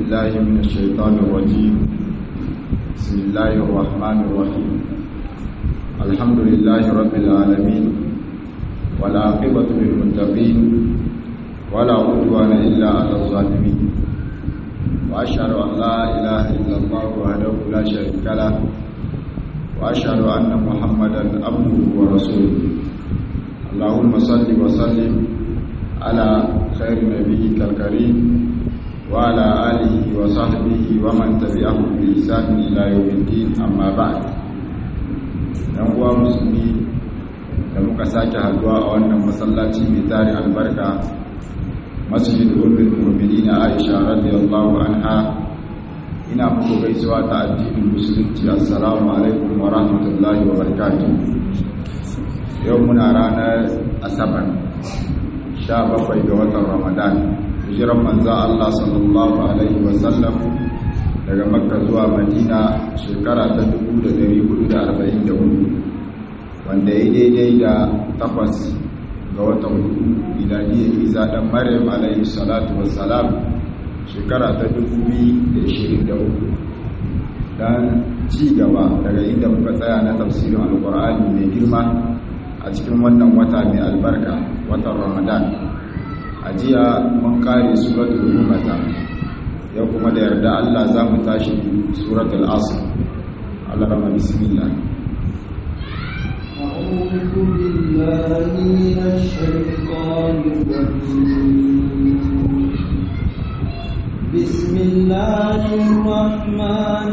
بالله من الشيطان الرجيم بسم الله الرحمن الرحيم الحمد لله رب العالمين والعاقبة للمتقين ولا عدوان إلا على الظالمين وأشهد أن لا إله إلا الله وحده لا شريك له وأشهد أن محمدا عبده ورسوله اللهم صل وسلم على خير نبيك الكريم وعلى آله وصحبه ومن تبعهم بإحسان إلى يوم الدين أما بعد dan uwa musulmi da muka sake haduwa a wannan masallaci mai tare albarka masjid ummul mu'minin Aisha radiyallahu anha ina muku gaisuwa ta addinin musulunci assalamu alaikum wa rahmatullahi wa barakatuh yau muna ranar asabar 17 ga watan ramadan hijiran manzo Allah sallallahu alaihi wasallam daga makka zuwa madina shekara ta 1444 wanda ya daidai da takwas ga watan hudu miladiyar isa dan maryam alaihi salatu wassalam shekara ta 2023 dan ci gaba daga inda muka tsaya na tafsirin alkur'ani mai girma a cikin wannan wata mai albarka watan ramadan a jiya mun kare suratul humaza yau kuma da yarda Allah za mu tashi suratul asr Allah rama bismillah أعوذ بالله من الشيطان الرجيم بسم الله الرحمن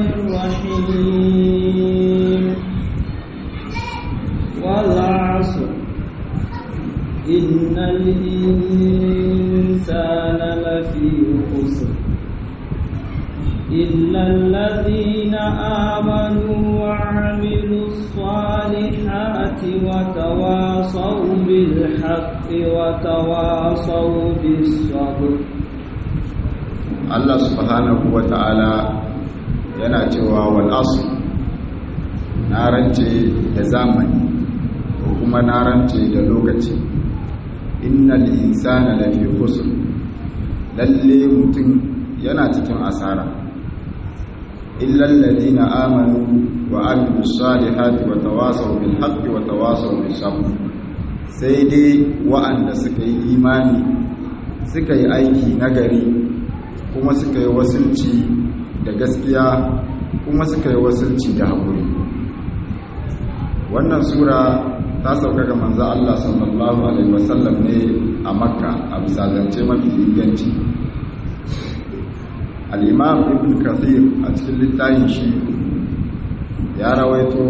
الرحيم والعصر إن الإنسان لفي خسر إلا الذين آمنوا وعملوا الصالحات وتواصوا بالحق وتواصوا بالصبر Allah subhanahu wa ta'ala yana cewa wal asr na rance da zamani ko kuma na rance da lokaci innal insana lafi khusr lalle mutum yana cikin asara illal ladina amanu wa amilus salihati wa tawasaw bil haqqi wa tawasaw bis sabr sai dai wa'anda suka yi imani suka yi aiki nagari kuma suka yi wasulci da gaskiya kuma suka yi wasulci da haƙuri wannan sura ta sauka ga manzo Allah sallallahu alaihi wasallam ne a makka a bisa zance mafi inganci al-imam ibn kathir a cikin littafin shi ya rawaito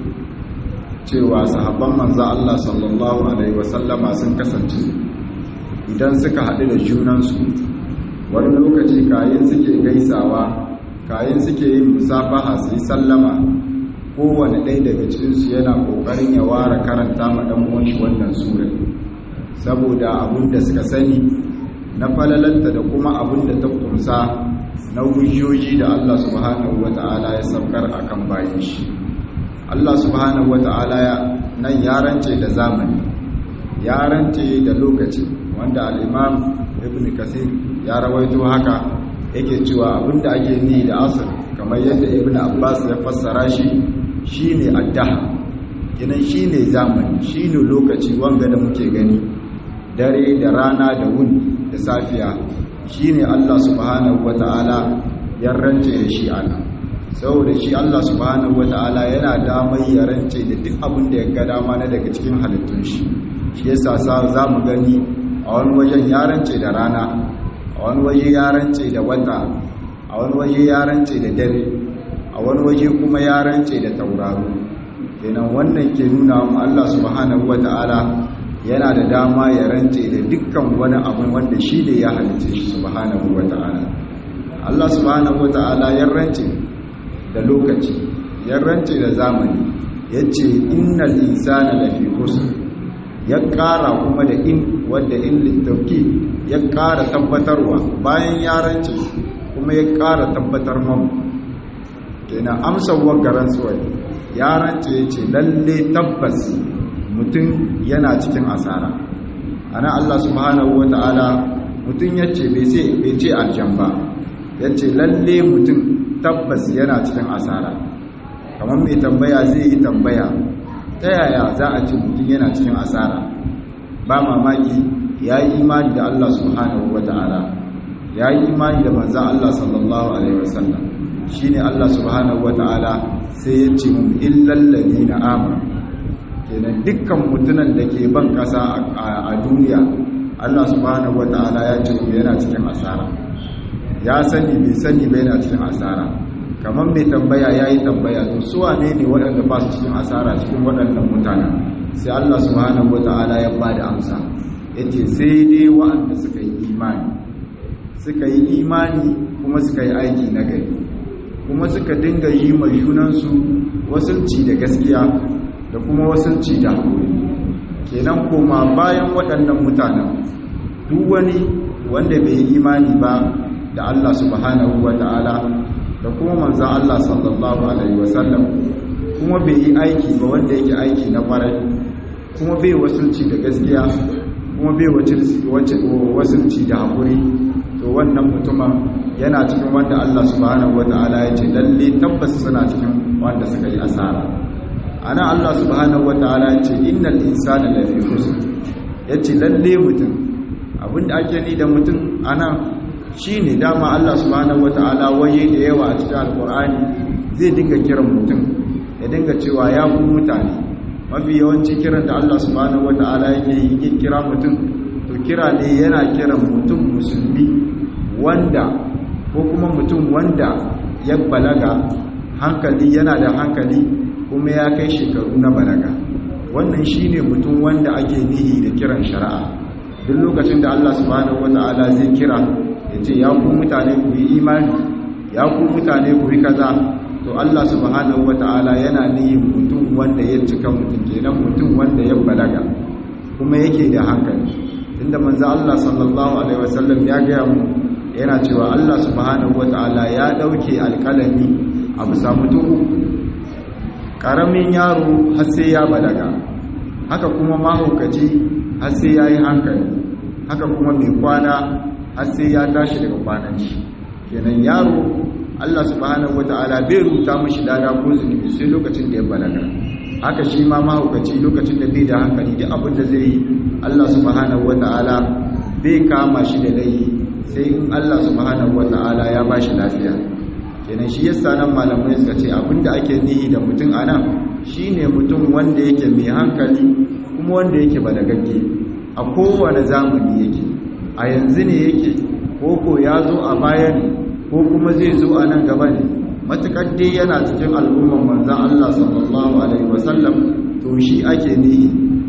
cewa sahabban manzo Allah sallallahu alaihi wasallama sun kasance idan suka haɗu da junansu wani lokaci kayan suke gaisawa kayan suke yin musafaha su yi sallama kowane ɗaya daga cikinsu yana ƙoƙarin ya ware karanta ma ɗan uwanshi wannan sura saboda abin da suka sani na falalanta da kuma abin da ta kumsa na hujjoji da Allah subhanahu wata'ala ya saukar akan bayan shi Allah subhanahu wata'ala nan ya rance da zamani ya rance da lokaci wanda al-imam ibn kasir ya rawaito haka yake cewa abinda ake ni da asr kamar yadda ibn abbas ya fassara shi shine addaha kinan shine zamani shine lokaci wanga da muke gani dare da rana da wuni da safiya shine Allah subhanahu wataala ya rance da shi ana saboda shi Allah subhanahu wataala yana damar ya rance da duk abin da ya ga dama na daga cikin halittun shi shi yasa za mu gani a wani wajen ya rance da rana a wani waje ya rance da wata a wani waje ya rance da dare a wani waje kuma ya rance da tauraro kenan wannan ke nuna mu Allah subhanahu wata'ala yana da dama ya rance da dukkan wani abu wanda shi ne ya halice shi subhanahu wata'ala Allah subhanahu wata'ala ya rance da lokaci ya rance da zamani yace innal insana lafi khusr ya ƙara kuma da in wadda in littauki ya ƙara tabbatarwa bayan ya rance kuma ya ƙara tabbatar mamu kenan amsar wagaran tsuwai ya rance ya ce lalle tabbas mutum yana cikin asara ana Allah subhanahu wa ta'ala mutum ya ce bai ce aljan ba yace lalle mutum tabbas yana cikin asara kamar mai tambaya zai yi tambaya ta yaya za a ce mutum yana cikin asara ba mamaki ya yi imani da Allah subhanahu wa ta'ala ya yi imani da manzan Allah sallallahu alaihi wasallam shi ne Allah subhanahu wa ta'ala sai ya ce mun illallazi na amur kenan dukkan mutunan da ke ban ƙasa a duniya Allah subhanahu wa ta'ala ya ce yana cikin asara ya sani bai sani bai yana cikin asara kamar mai tambaya ya yi tambaya to suwa ne ne waɗanda ba su cikin asara cikin waɗannan mutanen sai Allah subhanahu wa ta'ala ya ba da amsa yace sai dai waɗanda suka yi imani suka yi imani kuma suka yi aiki na gari kuma suka dinga yi ma junansu wasulci da gaskiya da kuma wasulci da haƙuri kenan koma bayan waɗannan mutanen duk wani wanda bai yi imani ba da Allah subhanahu wa ta'ala da kuma manzan Allah sallallahu alaihi wasallam kuma bai yi aiki ba wanda yake aiki na ƙwarai kuma bai wasulci da gaskiya kuma bai wasulci da haƙuri to wannan mutumin yana cikin wanda Allah subhanahu wata'ala ya ce lalle tabbas suna cikin wanda suka yi asara ana Allah subhanahu wata'ala ya ce innal insana lafi khusr ya ce lalle mutum abinda ake ni da mutum ana shine dama Allah subhanahu wata'ala waye da yawa a cikin alqur'ani zai dinga kiran mutum ya dinga cewa ya ku mutane mafi yawanci kiran da Allah subhanahu wata'ala yake yi kira mutum to kira ne yana kiran mutum musulmi wanda ko kuma mutum wanda ya balaga hankali yana da hankali kuma ya kai shekaru na balaga wannan shine mutum wanda ake nihi da kiran shari'a duk lokacin da Allah subhanahu wata'ala zai kira ya ce ya ku mutane ku yi imani ya ku mutane ku yi kaza to Allah subhanahu wata'ala yana nihin mutum wanda ya cika mutum kenan mutum wanda ya balaga kuma yake da hankali inda manzo Allah sallallahu alaihi wasallam ya ga mu yana cewa Allah subhanahu wata'ala ya dauke alƙalami a bisa mutum uku karamin yaro har sai ya balaga haka kuma mahaukaci har sai ya yi hankali haka kuma mai kwana har sai ya tashi daga kwanan shi kenan yaro Allah subhanahu wata'ala bai rubuta mashi dada ko zunubi sai lokacin da ya balaga haka shi ma mahaukaci lokacin da bai da hankali duk abin da zai yi Allah subhanahu wata'ala bai kama shi da laifi sai in Allah subhanahu wata'ala ya bashi lafiya kenan shi yasa nan malamai suka ce abinda ake nihi da mutum anan shine mutum wanda yake mai hankali kuma wanda yake balagagge a kowane zamani yake a yanzu ne yake koko ya zo a baya ne ko kuma zai zo a nan gaba ne matukar dai yana cikin al'umman manzan Allah sallallahu alaihi wasallam to shi ake nihi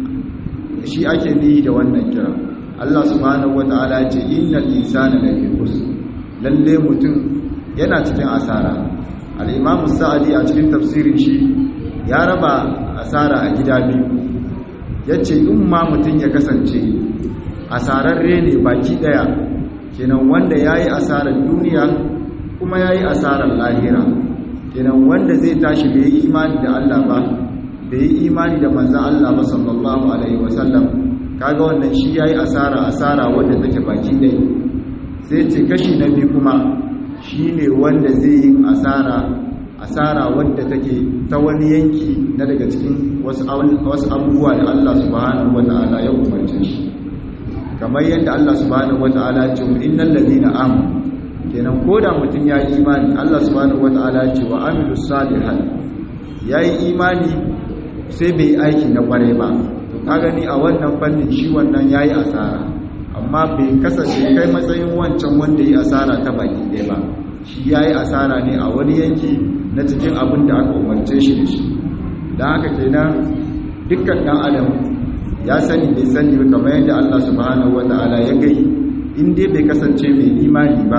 shi ake nihi da wannan kira Allah subhanahu wataala ya ce innal insana lafi khusr lalle mutum yana cikin asara al-imam sa'adi a cikin tafsirin shi ya raba asara a gida biyu yace in ma mutum ya kasance asararre ne baki daya kenan wanda yayi asarar duniya kuma yayi asarar lahira kenan wanda zai tashi bai yi imani da Allah ba bai yi imani da manzon Allah ba sallallahu alaihi wasallam kaga wannan shi yayi asara asara wanda take baki dai sai ce kashi na biyu kuma shine wanda zai yi asara asara wanda take ta wani yanki na daga cikin wasu abubuwa da Allah subhanahu wataala ya umarce shi kamar yadda Allah subhanahu wataala ya ce innal ladina amanu kenan koda mutum ya yi imani Allah subhanahu wataala ya ce wa amilus salihat yayi imani sai bai aiki na kware ba to ka gani a wannan fannin shi wannan yayi asara amma bai kasance kai matsayin wancan wanda yi asara ta baki ɗaya ba shi yayi asara ne a wani yanki na cikin abin da aka umarce shi da shi don haka kenan dukkan ɗan adam ya sani bai sani kamar yadda Allah subhanahu wata'ala ya gai in dai bai kasance mai imani ba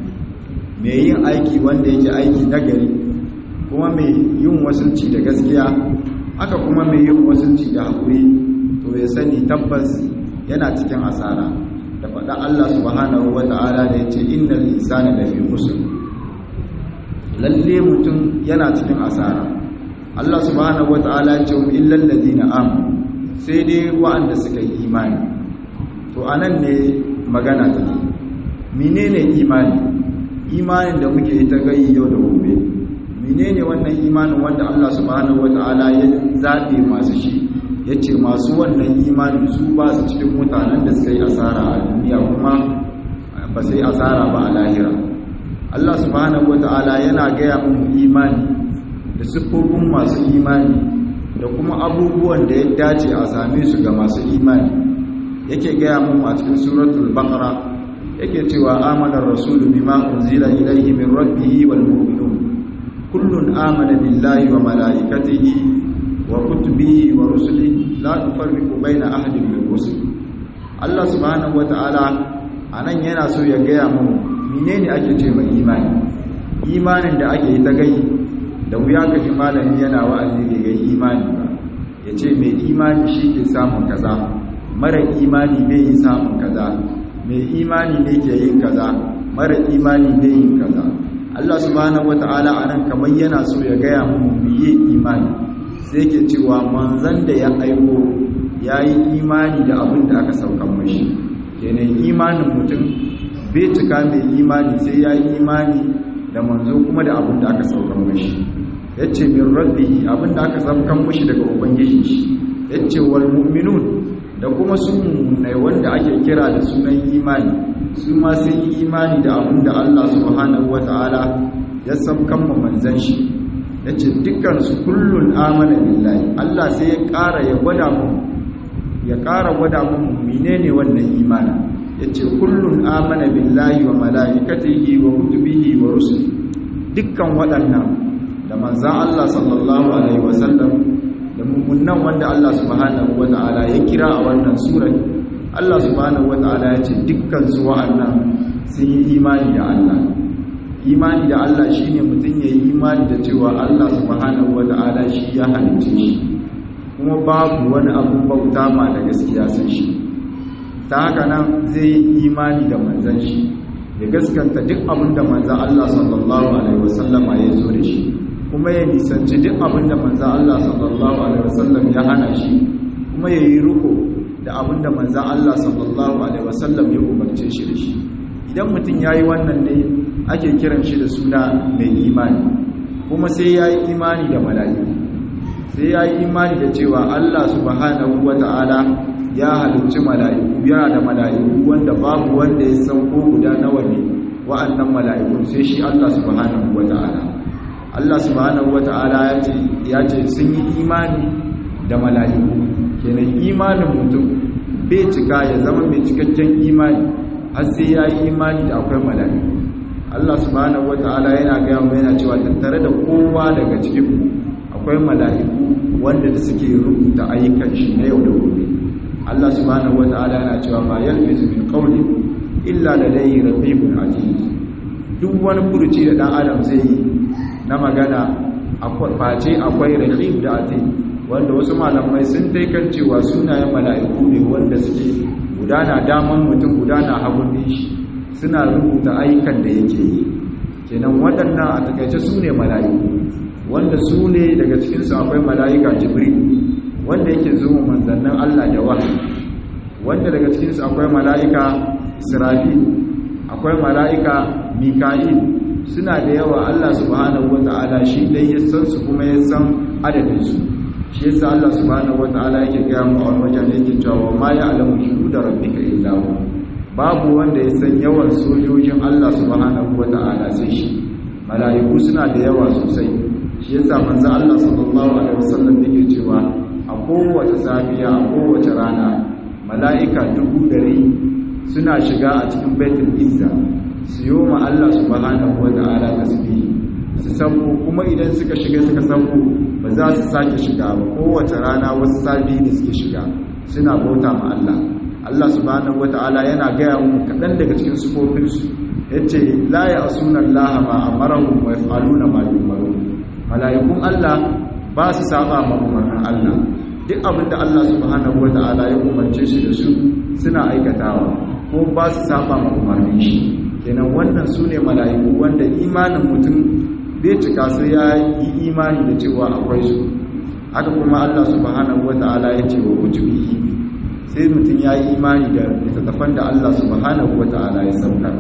mai yin aiki wanda yake aiki nagari kuma mai yin wasunci da gaskiya haka kuma mai yin wasunci da haƙuri to ya sani tabbas yana cikin asara da faɗa Allah subhanahu wata'ala da ya ce innal insana lafi khusr lalle mutum yana cikin asara Allah subhanahu wata'ala ya ce illal ladina amanu sai dai wa'anda suka yi imani to anan ne magana take menene imani imanin da muke ita gayi yau da gobe menene wannan imanin wanda Allah subhanahu wataala ya zabe masu shi yace masu wannan imanin su ba su cikin mutanen da suka yi asara a duniya kuma ba sai asara ba a lahira Allah subhanahu wataala yana gaya mun imani da siffofin masu imani da kuma abubuwan da ya dace a same su ga masu imani yake gaya mun a cikin suratul baqara yake cewa amanar rasulu bima unzila ilayhi min rabbihi wal mu'minun kullun amana billahi wa malaikatihi wa kutubihi wa rusulihi la nufarriqu baina ahadin min rusul Allah subhanahu wataala anan yana so ya gaya mun menene ake ce mai imani imanin da ake yi ta gai da wuya ka ji malami yana wa'azi bai gai imani ba ya ce mai imani shi ke samun kaza mara imani bai yi samun kaza mai imani ne ke yin kaza mara imani bai yin kaza Allah subhanahu wata'ala anan kamar yana so ya gaya mu biye imani sai ke cewa manzon da ya aiko yayi imani da abin da aka saukan mashi kenan imanin mutum bai cika mai imani sai yayi imani da manzo kuma da abin da aka saukan mashi yace min rabbihi abin da aka saukan mashi daga ubangiji shi yace wal mu'minun da kuma su mummunai wanda ake kira da sunan imani su ma sun yi imani da abin da Allah subhanahu wata'ala ya sabkan mu manzan shi yace dukkan su kullun amana billahi Allah sai ya ƙara ya gwada mu ya ƙara gwada mu menene wannan imani yace kullun amana billahi wa malaikatihi wa kutubihi wa rusuli dukkan waɗannan da manzan Allah sallallahu alaihi wasallam da mummunan wanda Allah subhanahu wata'ala ya kira a wannan surar Allah subhanahu wata'ala ya ce dukkan su wa'annan sun yi imani da Allah imani da Allah shine mutum ya yi imani da cewa Allah subhanahu wata'ala shi ya halicce shi kuma babu wani abu bauta ma da gaskiya sun shi ta haka nan zai yi imani da manzan shi ya gaskanta duk abin da manzan Allah sallallahu alaihi wasallama ya zo da shi kuma ya nisanci duk abin da manzan Allah sallallahu Alaihi wasallam ya hana shi kuma ya yi riko da abin da manzan Allah sallallahu Alaihi wasallam ya umarce shi da shi idan mutum ya yi wannan ne ake kiran shi da suna mai imani kuma sai ya yi imani da mala'iku sai ya yi imani da cewa Allah subhanahu wa ta'ala ya halicci mala'iku yana da mala'iku wanda babu wanda ya san ko guda nawa ne wa'annan mala'ikun sai shi Allah subhanahu wa ta'ala Allah subhanahu wata'ala ya ce ya ce sun yi imani da mala'iku kenan imanin mutum bai cika ya zama mai cikakken imani har sai ya yi imani da akwai mala'iku Allah subhanahu wata'ala yana gaya mu yana cewa tattare da kowa daga cikin mu akwai mala'iku wanda da suke rubuta ayyukan shi na yau da gobe Allah subhanahu wata'ala yana cewa ma yalfizu min qawli illa ladayhi raqibun atid duk wani furuci da dan adam zai yi na magana face akwai rahim da ati wanda wasu malamai sun taikan cewa sunayen mala'iku ne wanda suke gudana daman mutum gudana hagun shi suna rubuta ayyukan da yake yi kenan waɗannan a takaice su ne mala'iku wanda su ne daga cikinsu akwai mala'ika jibril wanda yake zuwa manzannin allah da wahayi wanda daga cikinsu akwai mala'ika israfil akwai mala'ika mika'il suna da yawa Allah subhanahu wata'ala shi dai ya san su kuma ya san adadin su shi yasa Allah subhanahu wata'ala yake gaya mu a wajen yake cewa ma ya alamu shuhuda rabbika illa hu babu wanda ya san yawan sojojin Allah subhanahu wata'ala sai shi mala'iku suna da yawa sosai shi yasa manzo Allah sallallahu alaihi wasallam yake cewa a kowace safiya a kowace rana mala'ika dubu dari suna shiga a cikin baitul izza su yi wa Allah subhanahu wa ta'ala tasbih su sauko kuma idan suka shiga suka sauko ba za su sake shiga ba kowace rana wasu sabi ne suke shiga suna bauta ma Allah Allah subhanahu wa ta'ala yana gaya mu kaɗan daga cikin sufofinsu ya ce la ya asuna Allah ma amarahum wa yaf'aluna ma yumaru mala'ikun Allah ba su saba ma umarnin Allah duk abin da Allah subhanahu wa ta'ala ya umarce shi da su suna aikatawa ko ba su saba ma umarnin shi kenan wannan su ne mala'iku wanda imanin mutum bai cika sai ya yi imani da cewa akwai su haka kuma Allah subhanahu wata'ala ya ce wa ujubihi sai mutum ya yi imani da littattafan da Allah subhanahu wata'ala ya sauka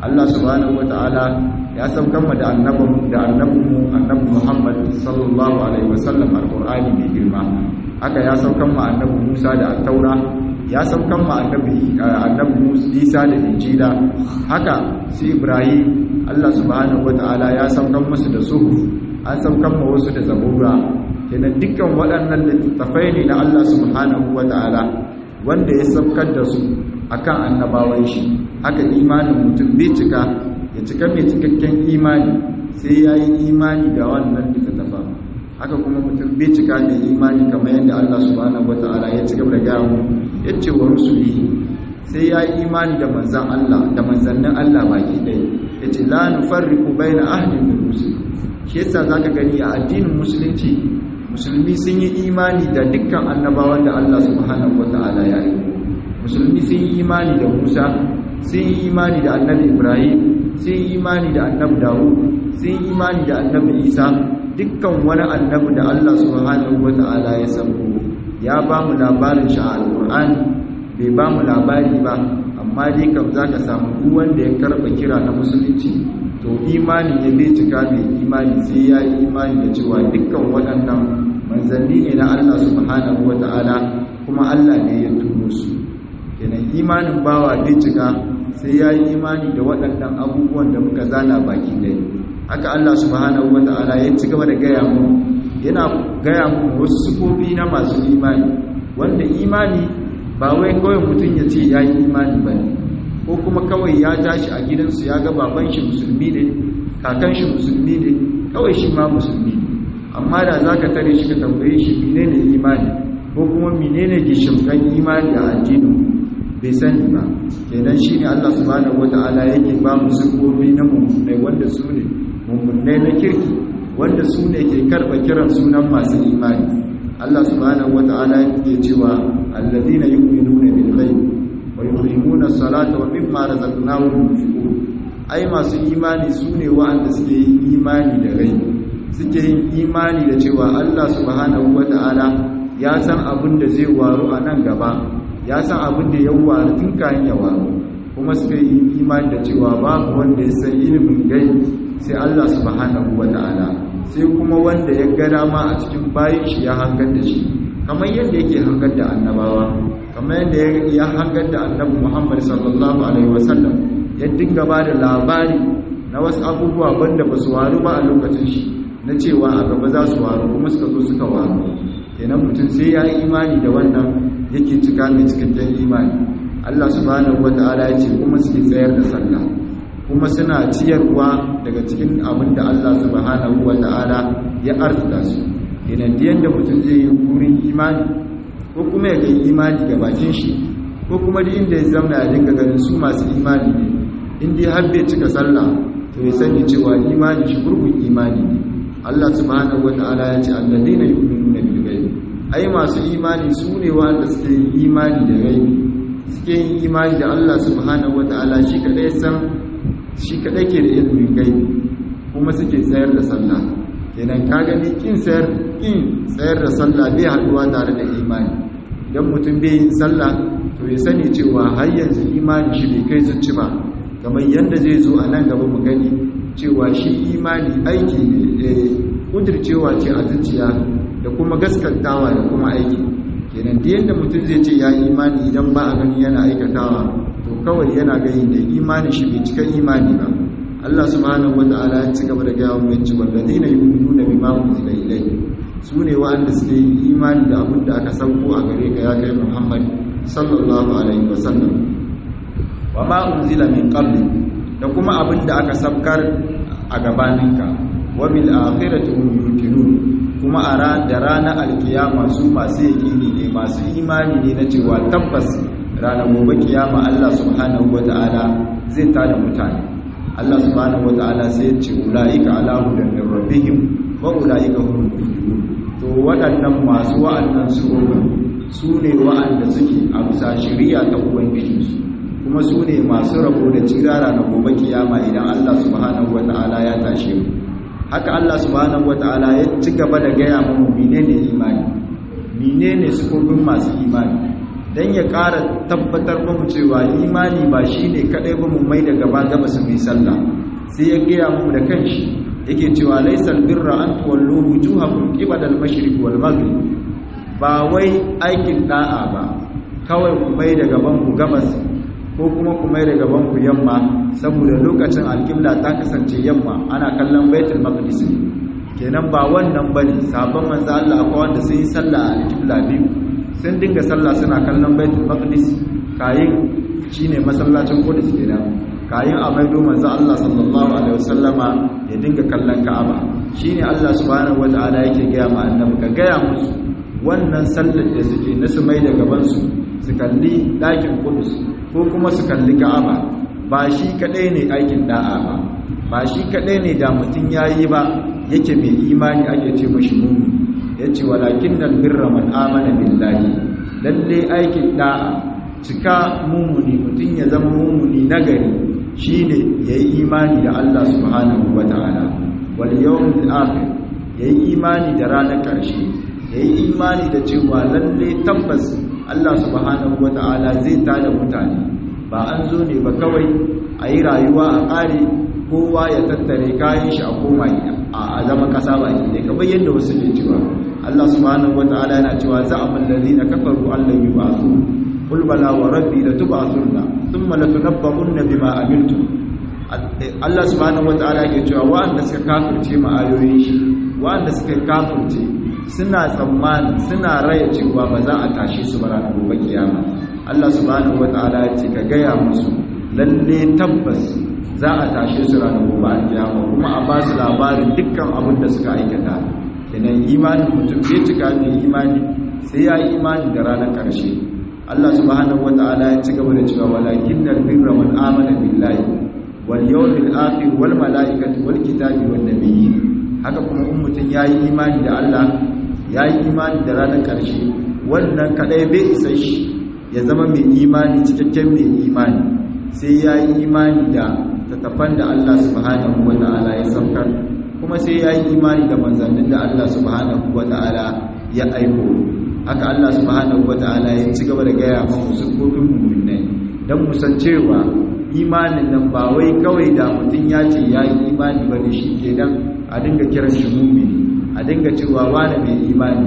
Allah subhanahu wataala ya saukan mu da annabin da annabinmu annabi Muhammad sallallahu alaihi wasallam alqur'ani mai girma haka ya saukan mu annabi Musa da at-taura ya saukan mu annabi annabi Isa da injila haka su Ibrahim Allah subhanahu wataala ya saukan musu da suhuf an saukan mu wasu da zabura kenan dukkan waɗannan littattafai ne na Allah subhanahu wataala wanda ya saukar da su akan annabawan shi haka imanin mutum bai cika ya cika mai cikakken imani sai ya yi imani da wannan littattafa haka kuma mutum bai cika mai imani kamar yadda Allah subhanahu wata'ala ya ci gaba da gaya mu ya ce wa rusuli sai ya yi imani da manzan Allah da manzannin Allah baki ɗaya ya ce la nufarriqu baina ahdin min rusul shi yasa zaka gani a addinin musulunci musulmi sun yi imani da dukkan annabawan da Allah subhanahu wata'ala ya yi musulmi sun yi imani da Musa sun yi imani da annabi Ibrahim sun yi imani da annabi Dawud sun yi imani da annabi Isa dukkan wani annabi da Allah subhanahu wata'ala ya sabo ya ba mu labarin shi a Al-Qur'ani bai ba mu labari ba amma dai kam zaka samu duk wanda ya karba kira na musulunci to imani ne bai cika mai imani sai ya yi imani da cewa dukkan waɗannan manzanni ne na Allah subhanahu wata'ala kuma Allah ne ya turo su kenan imanin bawa bai cika sai ya yi imani da waɗannan abubuwan da muka zana baki ɗaya haka Allah subhanahu wa ta'ala ya ci gaba da gaya mu yana gaya mu wasu sufofi na masu imani wanda imani ba wai kawai mutum ya ce ya yi imani ba ne ko kuma kawai ya tashi a gidansu ya ga baban shi musulmi ne kakan shi musulmi ne kawai shi ma musulmi ne amma da za ka tare shi ka tambaye shi menene imani ko kuma menene gishimkan imani a addinin bai sani ba kenan shi ne Allah subhanahu wata'ala yake ba mu sirgobi na mummunai wanda su ne mummunai na kirki wanda su ne ke karɓa kiran sunan masu imani Allah subhanahu wata'ala yake cewa alladhina yu'minuna bil ghaib wa yuqimuna as-salata wa mimma razaqnahum yunfiqun ai masu imani su ne wa'anda suke yin imani da rai suke yin imani da cewa Allah subhanahu wata'ala ya san abin da zai waru a nan gaba ya san abin da ya waru tun kayan ya waru kuma suka yi imani da cewa babu wanda ya san ilimin gai sai Allah subhanahu wata'ala sai kuma wanda ya ga dama a cikin bayin shi ya hangar da shi kamar yadda yake hangar da annabawa kamar yadda ya hangar da annabi Muhammad sallallahu alaihi wasallam ya dinga ba da labari na wasu abubuwa wanda ba su waru ba a lokacin shi na cewa a gaba za su waru kuma suka zo suka waru kenan mutum sai ya yi imani da wannan yake cika mai cikakken imani Allah subhanahu wata'ala ya ce kuma suke tsayar da sallah kuma suna ciyarwa daga cikin abin da Allah subhanahu wata'ala ya arzuta su idan da yadda mutum zai yi burin imani ko kuma ya kai imani ga bakin shi ko kuma da inda ya zauna ya dinga ganin su masu imani ne in dai har bai cika sallah to ya sani cewa imani shi gurgun imani ne Allah subhanahu wata'ala ya ce alladheena yu'minuna bil ghaib ai masu imani su ne wanda suke yin imani da gaibi suke yin imani da Allah subhanahu wata'ala shi kadai san shi kadai ke da ilimin gaibi kuma suke tsayar da sallah kenan ka gani kin tsayar kin tsayar da sallah bai haduwa tare da imani idan mutum bai yin sallah to ya sani cewa har yanzu imani shi bai kai zuci ba kamar yadda zai zo a nan gaba mu gani cewa shi imani aiki ne kudircewa ce a zuciya da kuma gaskantawa da kuma aiki kenan da yadda mutum zai ce ya imani idan ba a gani yana aikatawa to kawai yana gani da imani shi bai cika imani ba Allah subhanahu wata'ala ya ci gaba da gaya mu yace walladina yu'minuna bima unzila ilayhi su ne wa'anda suke yin imani da abin da aka sauko a gare ka ya kai Muhammad sallallahu alaihi wasallam wa ma unzila min qabli da kuma abin da aka sabkar a gabaninka wa bil akhirati hum yuqinun kuma a da ranar alkiyama su masu yaƙini ne masu imani ne na cewa tabbas ranar gobe kiyama Allah subhanahu wata'ala zai tada mutane Allah subhanahu wata'ala sai ya ce ulaika ala hudan min rabbihim wa ulaika hum muhtadun to waɗannan masu wa'annan su su ne wa'anda suke a bisa shari'a ta ubangijinsu kuma su ne masu rabo da cirara na gobe kiyama idan Allah subhanahu wata'ala ya tashe mu haka Allah subhanahu wata'ala ya ci gaba da gaya mu menene imani menene sifofin masu imani dan ya ƙara tabbatar ba mu cewa imani ba shine kadai ba mu mai da gaba gaba su mai sallah sai ya gaya mu da kanshi yake cewa laysal birra an tuwallu wujuhakum qibala al-mashriq wal maghrib ba wai aikin da'a ba kawai ku mai da gaban ku gabas ko kuma ku mai da gaban ku yamma saboda lokacin alƙibla ta kasance yamma ana kallon baitul maqdis kenan ba wannan bane sabon manzo Allah akwai wanda sun yi sallah a alƙibla biyu sun dinga sallah suna kallon baitul maqdis kayin shine masallacin Qudus kenan kayin a maido manzo Allah sallallahu alaihi wasallama ya dinga kallon Ka'aba shine Allah subhanahu wataala yake ga ma annabi ka ga musu wannan sallar da suke na su mai da gaban su su kalli ɗakin Qudus ko kuma su kalli Ka'aba ba shi kadai ne aikin da'a ba ba shi kadai ne da mutun yayi ba yake mai imani ake ce mashi mu'min yace walakin dal birra man amana billahi lalle aikin da'a cika mumuni mutun ya zama mumuni nagari shine yayi imani da Allah subhanahu wataala wal yawmil akhir yayi imani da ranar karshe yayi imani da cewa lalle tabbas Allah subhanahu wataala zai tada mutane ba an zo ne ba kawai a yi rayuwa a ƙare kowa ya tattare kayan shi a koma a zama ƙasa ba ne kamar yadda wasu ne cewa Allah subhanahu wataala yana cewa za'amal ladina kafaru allan yub'athu qul bala wa rabbi latub'athunna thumma latunabba'unna bima amiltum Allah subhanahu wataala yake cewa wa'anda suka kafirce ma ayoyin shi wa'anda suka kafirce suna tsammani suna raya cewa ba za a tashi su ba ranar gobe kiyama Allah subhanahu wataala ya ce ka gaya musu lalle tabbas za a tashe su ranar gobe kiyama kuma a ba su labarin dukkan abin da suka aikata kenan imanin mutum bai cika mai imani sai ya yi imani da ranar ƙarshe Allah subhanahu wataala ya ci gaba da cewa walakinnal birra man amana billahi wal yawmil akhir wal malaikati wal kitabi wan nabiyyin haka kuma in mutum ya yi imani da Allah ya yi imani da ranar ƙarshe wannan kadai bai isa shi ya zama mai imani cikakken mai imani sai ya yi imani da tattafan da Allah subhanahu wa ta'ala ya saukar kuma sai ya yi imani da manzannin da Allah subhanahu wa ta'ala ya aiko haka Allah subhanahu wa ta'ala ya ci gaba da gaya mamu sufofin mummunai don musan cewa imanin nan ba wai kawai da mutum ya ce ya yi imani ba ne shi ke nan a dinga kiran shi mummuni a dinga cewa wane mai imani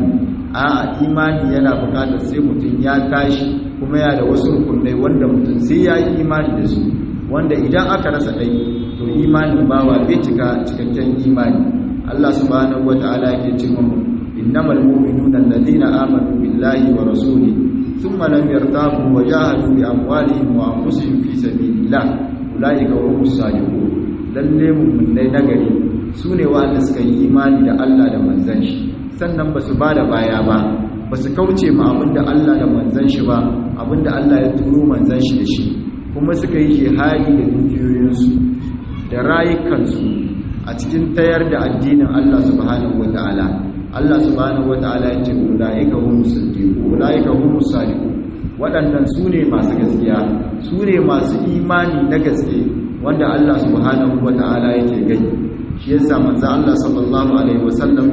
a imani yana bukatar sai mutum ya tashi kuma ya da wasu rukunai wanda mutum sai ya yi imani da su wanda idan aka rasa ɗai to imanin bawa bai cika cikakken imani Allah subhanahu wata'ala yake ce mu innamal mu'minuna alladhina amanu billahi wa rasuli thumma lam yartabu wa jahadu bi amwalihim wa anfusihim fi sabilillah ulaika humus sadiqun lalle mu'minai nagari sune wanda suka yi imani da Allah da manzon shi sannan basu bada baya ba basu kauce ma abinda Allah da manzon shi ba abinda Allah ya turo manzon shi da shi kuma suka yi jihadi da dukiyoyinsu da rayukansu a cikin tayar da addinin Allah subhanahu wata'ala Allah subhanahu wata'ala ya ce ulaika humus sadiqun ulaika humus sadiqun waɗannan su ne masu gaskiya su ne masu imani na gaske wanda Allah subhanahu wata'ala yake gani shi yasa manzo Allah sallallahu alaihi wasallam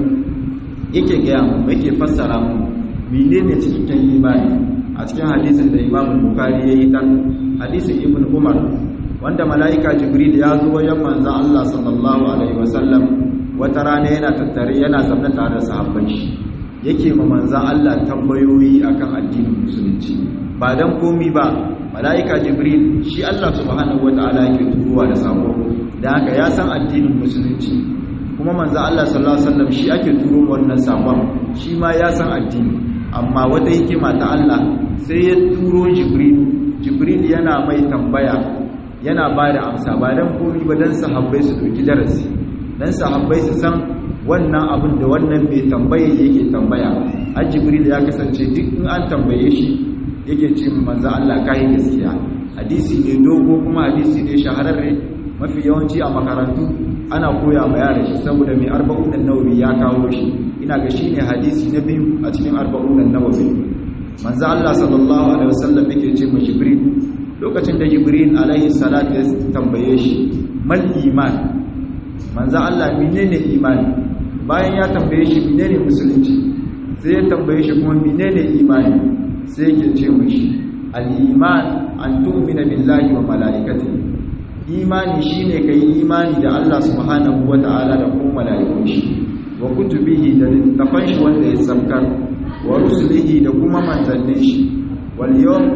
yake gaya mu yake fassara mu menene cikakken imani a cikin hadisin da Imam Bukhari yayi tan hadisin Ibn Umar wanda mala'ika Jibril ya zo wajen manzo Allah sallallahu alaihi wasallam wata rana yana tattare yana zaune tare da sahabban shi yake ma manzo Allah tambayoyi akan addinin musulunci ba dan komi ba mala'ika Jibril shi Allah subhanahu wataala yake turowa da sako da haka ya san addinin musulunci kuma manzo Allah sallallahu alaihi wasallam shi ake turo wannan sakon shi ma ya san addini amma wata hikima ta Allah sai ya turo Jibril Jibril yana mai tambaya yana ba da amsa ba dan komai ba dan sahabbai su doki darasi dan sahabbai su san wannan abin da wannan mai tambaye yake tambaya a Jibril ya kasance duk in an tambaye shi yake ce manzo Allah kai gaskiya hadisi ne dogo kuma hadisi ne shahararre mafi yawanci a makarantu ana koya ma yara shi saboda mai arba'un nawawi ya kawo shi ina ga shine hadisi na biyu a cikin arba'un nawawi manzo Allah sallallahu alaihi wasallam yake ce ma Jibril lokacin da Jibril alaihi salatu ya tambaye shi mal iman manzo Allah menene imani bayan ya tambaye shi menene musulunci sai ya tambaye shi kuma menene imani sai yake ce mishi al-iman an tu'mina billahi wa malaikatihi imani shine kai imani da Allah subhanahu wata'ala da kuma malaikun shi wa kutubihi da littafan shi wanda ya sabkar wa rusulihi da kuma manzannin shi wal yawm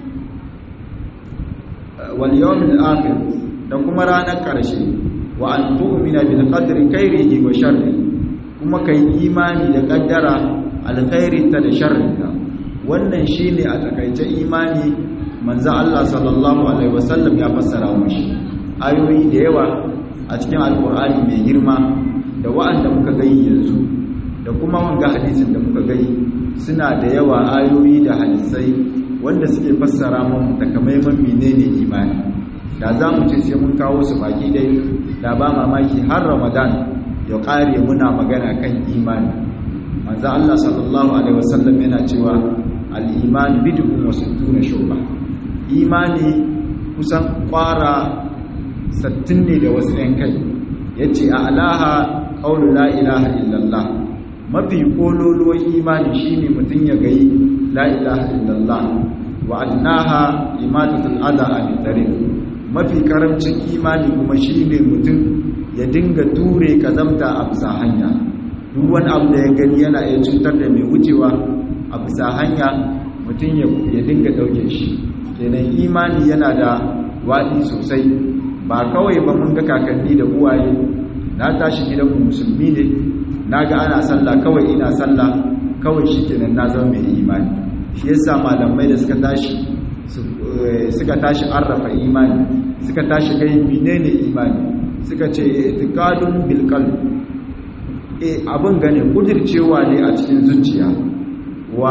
wal yawmil akhir da kuma ranar karshe wa an tu'mina bil qadri khairihi wa sharrihi kuma kai imani da kaddara alkhairinta da sharrinta wannan shine a takaice imani manzo Allah sallallahu alaihi wasallam ya fassara mushi ayoyi da yawa a cikin alkur'ani mai girma da wa'anda muka gani yanzu da kuma wanga hadisin da muka gani suna da yawa ayoyi da hadisai wanda suke fassara mun takamaiman menene imani da za mu ce sai mun kawo su baki dai da ba mamaki har ramadan ya ƙare muna magana kan imani manzo Allah sallallahu alaihi wasallam yana cewa al-iman bid'un wa sittuna shuba imani kusan kwara sattin ne da wasu ɗan kai yace a alaha qawlu la ilaha illallah mafi kololuwan imani shine mutun ya gayi la ilaha illallah wa adnaha imatatul adha an tariq mafi karamcin imani kuma shine mutum ya dinga ture kazamta a bisa hanya duk wani abu da ya gani yana iya cutar da mai wucewa a bisa hanya mutum ya dinga ɗauke shi kenan imani yana da waɗi sosai ba kawai ba mun ga kakanni da uwaye na tashi gidan musulmi ne na ga ana sallah kawai ina sallah kawai shi kenan na zama mai imani shi yasa malamai da suka tashi suka tashi arrafa imani suka tashi kai menene imani suka ce itiqadun bil qalb e abin gane kudircewa ne a cikin zuciya wa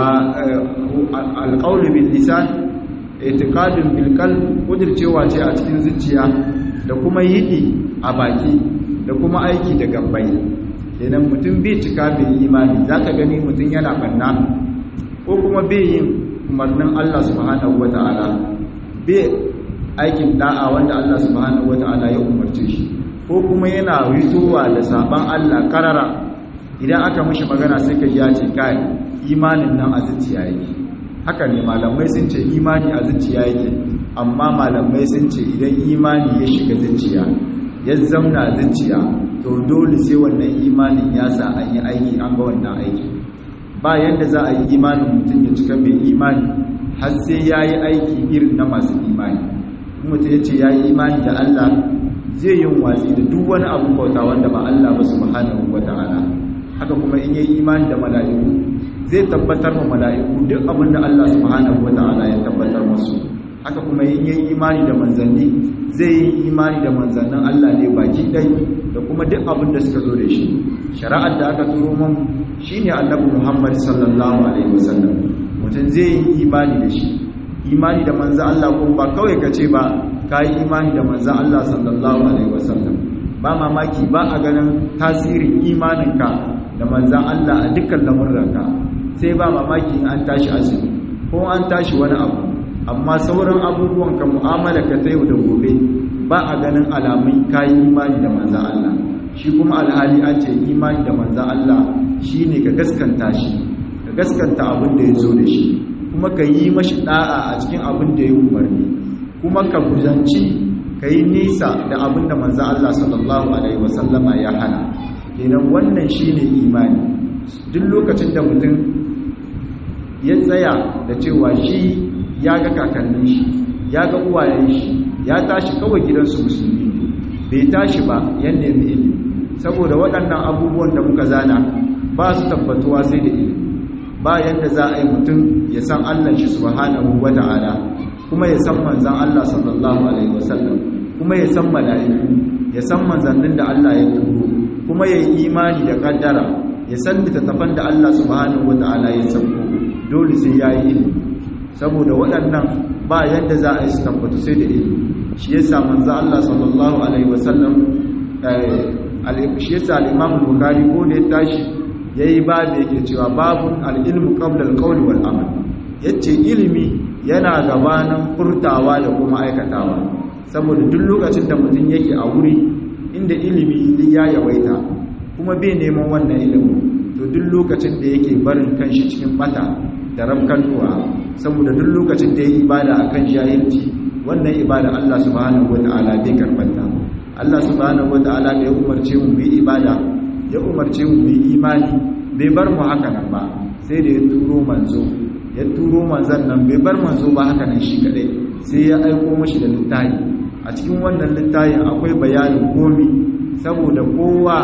alqawlu bil lisan itiqadun bil qalb kudircewa ce a cikin zuciya da kuma yidi a baki da kuma aiki da gabbai idan mutum bai cika bai imani zaka gani mutum yana banna ko kuma bai yin umarnin Allah subhanahu wataala bai aikin da'a wanda Allah subhanahu wataala ya umarce shi ko kuma yana rituwa da saban Allah karara idan aka mishi magana sai ka ya ce kai imanin nan a zuciya yake haka ne malamai sun ce imani a zuciya yake amma malamai sun ce idan imani ya shiga zuciya ya zamna zuciya to dole sai wannan imanin ya sa an yi aiki an ga wannan aiki ba yanda za a yi imanin mutum ya cika mai imani har sai ya yi aiki irin na masu imani mutum ya ce ya yi imani da Allah zai yin watsi da duk wani abu bauta wanda ba Allah ba subhanahu wata'ala haka kuma in yayi imani da mala'iku zai tabbatar ma mala'iku duk abin da Allah subhanahu wata'ala ya tabbatar musu haka kuma in yayi imani da manzanni zai yi imani da manzannin Allah ne baki dai da kuma duk abin da suka zo da shi shari'ar da aka turo mun shine annabi Muhammad sallallahu alaihi wasallam mutum zai yi imani da shi imani da manzo Allah ko ba kawai kace ba ka yi imani da manzan Allah sallallahu Alaihi wasallam ba mamaki ba a ganin tasirin imaninka da manzan Allah a dukkan lamurranka sai ba mamaki an tashi azumi ko an tashi wani abu amma sauran abubuwan ka mu'amala ka ta yau da gobe ba a ganin alamun ka yi imani da manzan Allah shi kuma alhali an ce imani da manzan Allah shi ne ka gaskanta shi ka gaskanta abin da ya zo da shi kuma ka yi mashi da'a a cikin abin da ya umarni kuma ka guzanci ka yi nisa da abin da manzo Allah sallallahu Alaihi wasallama ya hana kenan wannan shi ne imani duk lokacin da mutum ya tsaya da cewa shi ya ga kakannin shi ya ga uwayen shi ya tashi kawai gidansu musulmi ne bai tashi ba yadda ya ilimi saboda waɗannan abubuwan da muka zana ba su tabbatuwa sai da ilimi ba yadda za a yi mutum ya san Allah shi subhanahu wata'ala kuma ya san manzan Allah sallallahu Alaihi wasallam kuma ya san mala'iku ya san manzannin da Allah ya turo kuma ya yi imani da kaddara ya san littattafan da Allah subhanahu wata'ala ya sauko dole sai ya yi ilimi saboda waɗannan ba yadda za a yi su tabbatu sai da ilimi shi ya sa manzan Allah sallallahu Alaihi wasallam shi ya sa al'imam bukari ko da ya tashi ya yi ba da yake cewa babun al'ilmu ƙablar ƙauli wal amal yace ilimi yana gabanin furtawa da kuma aikatawa saboda duk lokacin da mutum yake a wuri inda ilimi ya yawaita kuma bai neman wannan ilimin to duk lokacin da yake barin kanshi cikin bata da ramkantuwa saboda duk lokacin da ya yi ibada akan jahilci wannan ibada Allah subhanahu wata'ala bai karbanta Allah subhanahu wata'ala da ya umarce mu mu yi ibada ya umarce mu mu yi imani bai bar mu haka nan ba sai da ya turo manzo ya turo manzon nan bai bar manzo ba haka nan shi kadai sai ya aiko mashi da littafi a cikin wannan littafin akwai bayanin komi saboda kowa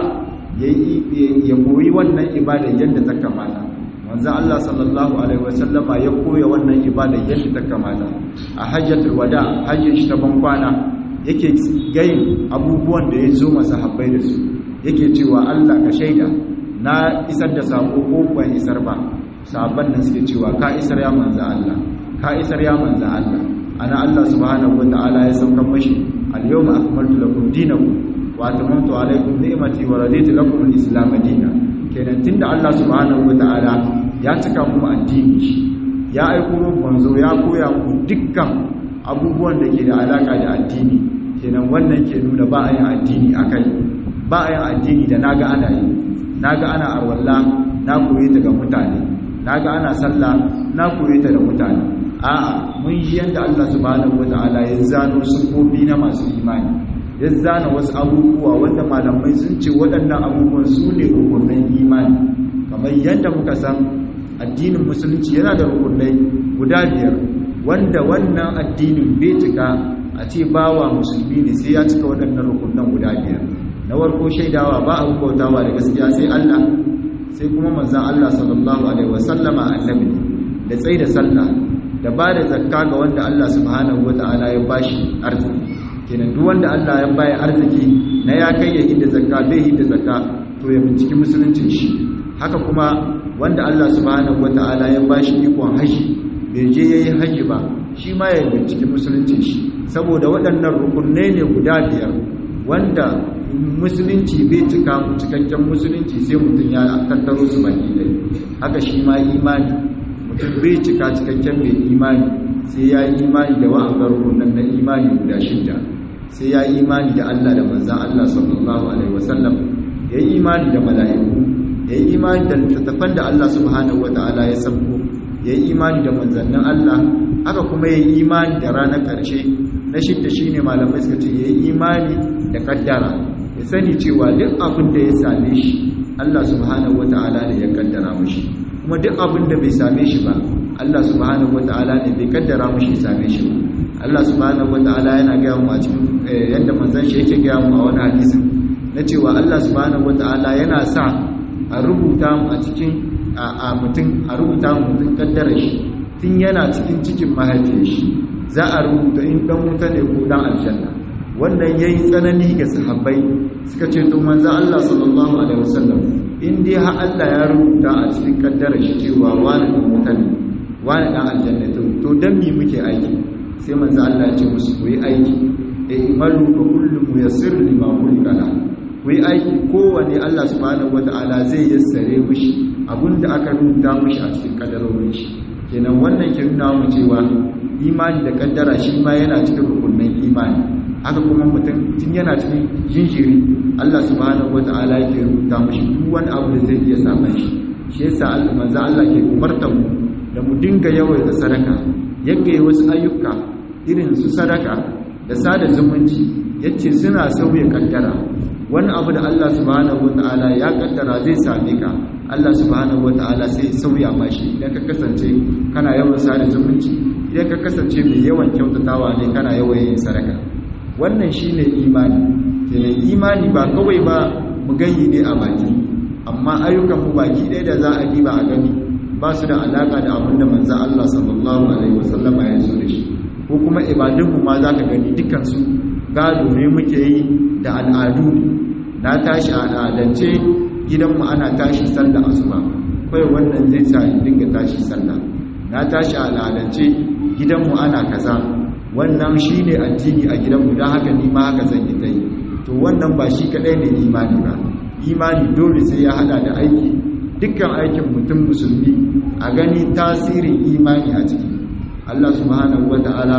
ya koyi wannan ibada yadda ta kamata manzo Allah sallallahu alaihi wasallama ya koya wannan ibada yadda ta kamata a hajjatul wada hajjin shi ta bankwana yake gayin abubuwan da ya zo masahabbai da su yake cewa Allah ka shaida na isar da sako ko ban isar ba sahabban nan suke cewa ka isar ya manzo Allah ka isar ya manzo Allah ana Allah subhanahu wataala ya sauka mashi al-yawma akmaltu lakum dinakum wa atamantu alaykum ni'mati wa raditu lakum al-islam dinan kenan tunda Allah subhanahu wataala ya cika mu addini shi ya aiko mu manzo ya koya mu dukkan abubuwan da ke da alaka da addini kenan wannan ke nuna ba a yin addini akai ba a yin addini da naga ana yi naga ana arwalla na koyi ta ga mutane naga ana sallah na koyi ta da mutane a'a mun yi yanda Allah subhanahu wataala ya zano sufofi na masu imani ya zana wasu abubuwa wanda malamai sun ce waɗannan abubuwan su ne rukunin imani kamar yadda muka san addinin musulunci yana da rukunai guda biyar wanda wannan addinin bai cika a ce bawa musulmi ne sai ya cika waɗannan rukunan guda biyar na warko shaidawa ba a bautawa da gaskiya sai Allah sai kuma manzan Allah sallallahu alaihi wasallama annabi da tsaye da sallah da ba da zakka ga wanda Allah subhanahu wata'ala ya bashi arziki kenan duk wanda Allah ya baya arziki na ya kai ya hidda zakka bai hidda zakka to ya binciki musuluncin shi haka kuma wanda Allah subhanahu wata'ala ya bashi ikon haji bai je yayi haji ba shi ma ya binciki musuluncin shi saboda waɗannan rukunai ne guda biyar wanda musulunci bai cika cikakken musulunci sai mutum ya tattaro su baki ɗaya haka shi ma imani mutum bai cika cikakken mai imani sai ya yi imani da wa'angar rukunan na imani guda shidda sai ya yi imani da Allah da manzan Allah sallallahu alaihi wasallam ya yi imani da mala'iku ya yi imani da littattafan da Allah subhanahu wata'ala ya sabko ya yi imani da manzannin Allah haka kuma ya yi imani da ranar ƙarshe na shidda shine malamai suka ce ya yi imani da kaddara ya sani cewa duk abin da ya same shi Allah subhanahu wata'ala ne ya kaddara mashi kuma duk abin da bai same shi ba Allah subhanahu wata'ala ne bai kaddara mashi same shi ba Allah subhanahu wata'ala yana gaya mu a cikin yadda manzon shi yake gaya mu a wani hadisin na cewa Allah subhanahu wata'ala yana sa a rubuta mu a cikin a mutum a rubuta mu mutum kaddara shi tun yana cikin cikin mahaifiyar shi za a rubuta in dan wuta ne ko dan aljanna wannan yayi tsanani ga sahabbai suka ce to manzo Allah sallallahu alaihi wasallam in dai har Allah ya rubuta a cikin kaddara shi cewa wani dan wuta ne wani dan aljanna to to dan me muke aiki sai manzo Allah ya ce musu ku yi aiki e imalu fa kullu muyassir lima khuliqa la ku yi aiki kowane Allah subhanahu wataala zai yassare mishi abinda aka rubuta mishi a cikin kaddarorin shi kenan wannan ke nuna mu cewa imani da kaddara shi ma yana cikin rukunin imani haka kuma mutum tun yana cikin jinjiri Allah subhanahu wata'ala yake rubuta mashi duk wani abu da zai iya samun shi shi yasa Allah manzo Allah ke umartar mu da mu dinga yawaita sadaka yake wasu ayyuka irin su sadaka da sada zumunci yace suna sauya kaddara wani abu da Allah subhanahu wata'ala ya kaddara zai same ka Allah subhanahu wata'ala sai sauya mashi idan ka kasance kana yawan sada zumunci idan ka kasance mai yawan kyautatawa ne kana yawan yin sadaka wannan shine imani kenan imani ba kawai ba mu gani ne a baki amma ayyukan mu baki ɗaya da za a diba a gani ba su da alaka da abin da manzo Allah sallallahu alaihi wasallam ya zo da shi ko kuma ibadun mu ma zaka gani dukkan su gado ne muke yi da al'adu na tashi a al'adance gidanmu ana tashi sallah asuba kai wannan zai sa in dinga tashi sallah na tashi a al'adance gidanmu ana kaza wannan shi ne addini a gidanmu don haka ni ma haka zan yi ta yi to wannan ba shi kaɗai ne imani ba imani dole sai ya hada da aiki dukkan aikin mutum musulmi a gani tasirin imani a ciki Allah subhanahu wa ta'ala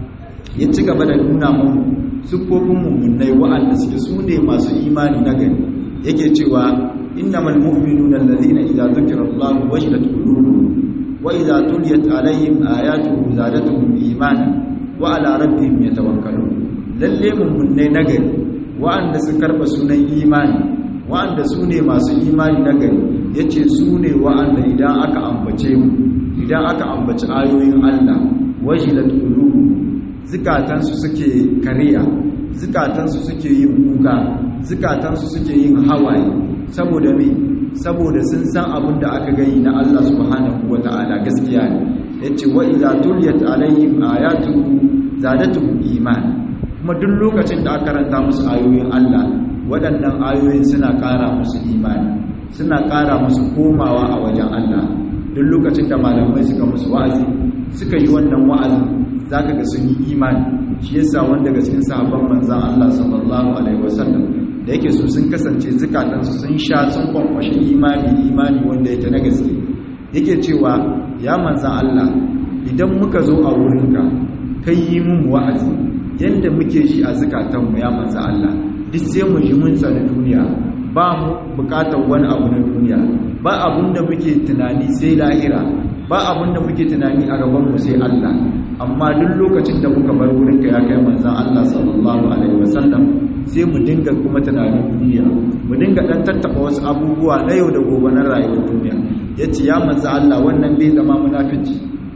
ya ci gaba da nuna mu siffofin mummunai wa'anda suke su ne masu imani na gani yake cewa innamal mu'minuna allazina idza dhukira Allahu wajilat qulubuhum wa idza tuliyat alaihim ayatuhu zadatuhum imana wa ala rabbihim yatawakkalun lalle mummunai nagari wa'anda su karba sunan imani wa'anda su ne masu imani nagari yace su ne wa'anda idan aka ambace mu idan aka ambaci ayoyin Allah wajilat qulubuhum zukatansu suke kariya zukatansu suke yin kuka zukatansu suke yin hawaye saboda me saboda sun san abin da aka gani na Allah subhanahu wata'ala gaskiya ne yace wa idza tuliyat alaihim ayatuhu zadatuhum iman kuma duk lokacin da aka karanta musu ayoyin Allah waɗannan ayoyin suna ƙara musu imani suna ƙara musu komawa a wajen Allah duk lokacin da malamai suka musu wa'azi suka yi wannan wa'azin zaka ga sun yi imani shi yasa wanda daga cikin sahabban manzon Allah sallallahu alaihi wasallam da yake su sun kasance zukatansu sun sha sun kwankwashe imani imani wanda yake na gaske yake cewa ya manzan Allah idan muka zo a wurinka kai yi mun wa'azi yadda muke shi a zukatanmu ya manzan Allah duk sai mu ji mun tsani duniya ba mu bukatar wani abu na duniya ba abun da muke tunani sai lahira ba abun da muke tunani a gabanmu sai Allah amma duk lokacin da muka bar wurinka ya kai manzan Allah sallallahu alaihi wasallam sai mu dinga kuma tunanin duniya mu dinga dan tattaba wasu abubuwa na yau da gobe na rayuwar duniya yace ya manzo Allah wannan bai zama munafici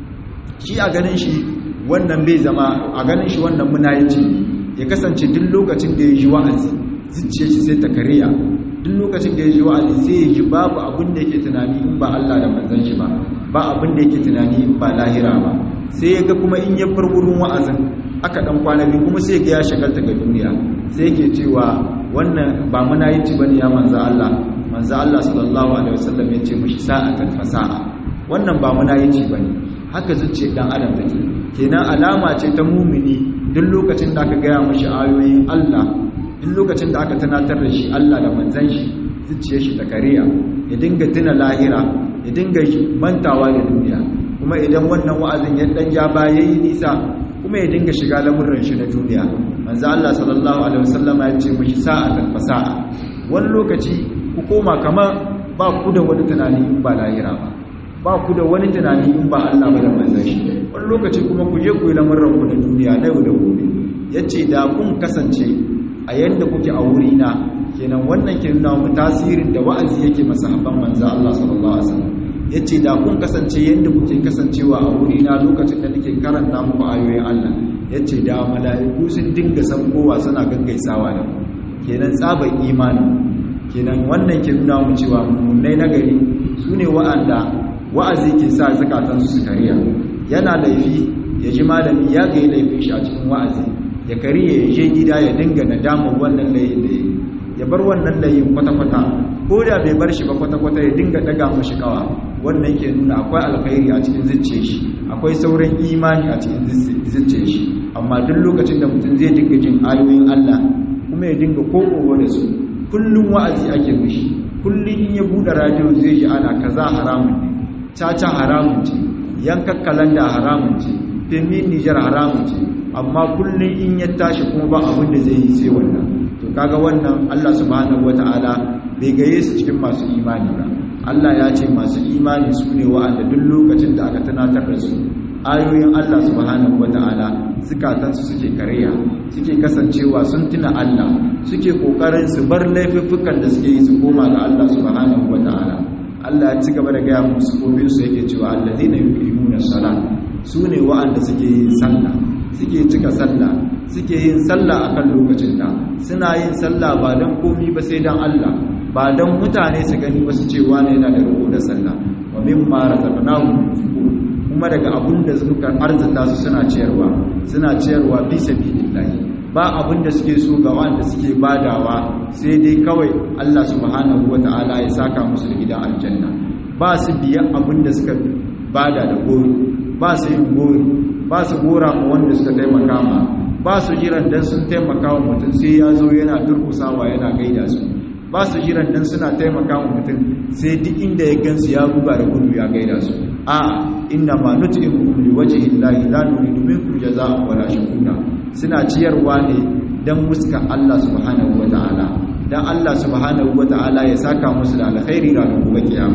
shi a ganin shi wannan bai zama a ganin shi wannan munafici ya kasance duk lokacin da ya ji wa'azi zuciyar shi sai ta kariya duk lokacin da ya ji wa'azi sai ya ji babu abin da yake tunani in ba Allah da manzon shi ba ba abin da yake tunani in ba lahira ba sai ya ga kuma in ya bar wurin wa'azin aka dan kwana biyu kuma sai ga ya shagalta ga duniya sai yake cewa wannan ba muna yi ci bane ya manzo Allah manzo Allah sallallahu alaihi wasallam ya ce mishi sa'atan fasa'a wannan ba muna yi ci bane haka zuciyar dan adam take kenan alama ce ta mumini duk lokacin da aka gaya mishi ayoyin Allah duk lokacin da aka tunatar da shi Allah da manzon shi zuciyar shi ta kariya ya dinga tuna lahira ya dinga mantawa da duniya kuma idan wannan wa'azin ya dan ya ba yayi nisa kuma ya dinga shiga lamurin shi na duniya manzo Allah sallallahu alaihi wasallam ya ce mishi sa'atan fasa'a wani lokaci ku koma kamar ba ku da wani tunani in ba lahira ba ba ku da wani tunani in ba Allah ba da manzon shi wani lokaci kuma ku je ku yi lamurin ku na duniya na yau da gobe yace da kun kasance a yanda kuke a wuri na kenan wannan ke nuna mu tasirin da wa'azi yake masahaban manzo Allah sallallahu alaihi wasallam ya ce da kun kasance yadda kuke kasancewa a wurina lokacin da nake karanta muku ayoyin Allah ya ce da mala'iku sun dinga sankowa suna gaggaisawa da ku kenan tsabar imanin kenan wannan ke nuna mu cewa mummunai na gari su ne wa'anda wa'azi ke sa zakatansu su kariya yana laifi ya ji malami ya ga laifin shi a cikin wa'azi ya kariya ya je gida ya dinga nadamar wannan layin da ya yi ya bar wannan layin kwata-kwata ko da bai bar shi ba kwata-kwata ya dinga daga mashi kawa wannan ke nuna akwai alkhairi a cikin zuciya shi akwai sauran imani a cikin zuciya shi amma duk lokacin da mutum zai dinga jin ayoyin Allah kuma ya dinga kokowa da su kullum wa'azi ake mishi kullum in ya bude radio zai ji ana kaza haramun ne caca haramun ce yankan kalanda haramun ce femin Nijar haramun ce amma kullum in ya tashi kuma ba abin da zai yi sai wannan to kaga wannan Allah subhanahu wataala bai gaye su cikin masu imani ba Allah ya ce masu imani su ne wa'anda duk lokacin da aka tunatar da su ayoyin Allah subhanahu wata'ala zukatansu suke kariya suke kasancewa sun tuna Allah suke kokarin su bar laifuffukan da suke yi su koma ga Allah subhanahu wata'ala Allah ya ci gaba da gaya musu kofin su yake cewa allazina yuqimuna salat su ne wa'anda suke yin sallah suke cika sallah suke yin sallah akan lokacin ta suna yin sallah ba dan komi ba sai dan Allah ba don mutane su gani wasu cewa ne yana da ruku da sallah wa mimma razaqnahu yunfiqun kuma daga abun da suka arzuta su suna ciyarwa suna ciyarwa fi sabilillah ba abun da suke so ga wanda suke badawa sai dai kawai Allah subhanahu wataala ya saka musu da gidan aljanna ba su biya abun da suka bada da gori ba su yin gori ba su gora ma wanda suka taimaka ma ba su jiran dan sun taimaka wa mutum sai ya zo yana durkusawa yana gaida su ba su jiran dan suna taimaka wa mutum sai duk inda ya gansu ya buga da gudu ya gaida su a inna ma nut'imukum liwajhi llahi la nuridu minkum jazaa'an wala shukura suna ciyarwa ne dan muska Allah subhanahu wataala dan Allah subhanahu wataala ya saka musu da alkhairi ranar gobe kiyama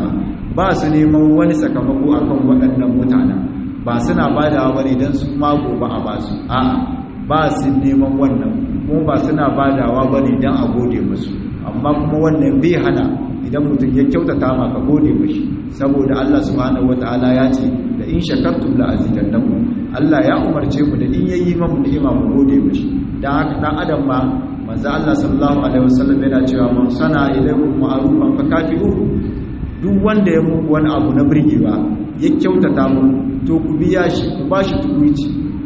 ba su neman wani sakamako akan waɗannan mutanen ba suna badawa bane dan su ma gobe a ba su a'a ba su neman wannan kuma ba suna badawa bane dan a gode musu amma kuma wannan bai hana idan mutum ya kyautata ma ka gode mashi saboda Allah subhanahu wataala ya ce da in shakartum la azidannakum Allah ya umarce mu da in yayi mamu ni'ima mu gode mashi dan haka dan adam ma manzo Allah sallallahu alaihi wasallam yana cewa man sana ilaykum ma'rufan fakafi'u duk wanda ya muku wani abu na burgewa ya kyautata mu to ku biya shi ku bashi tukuici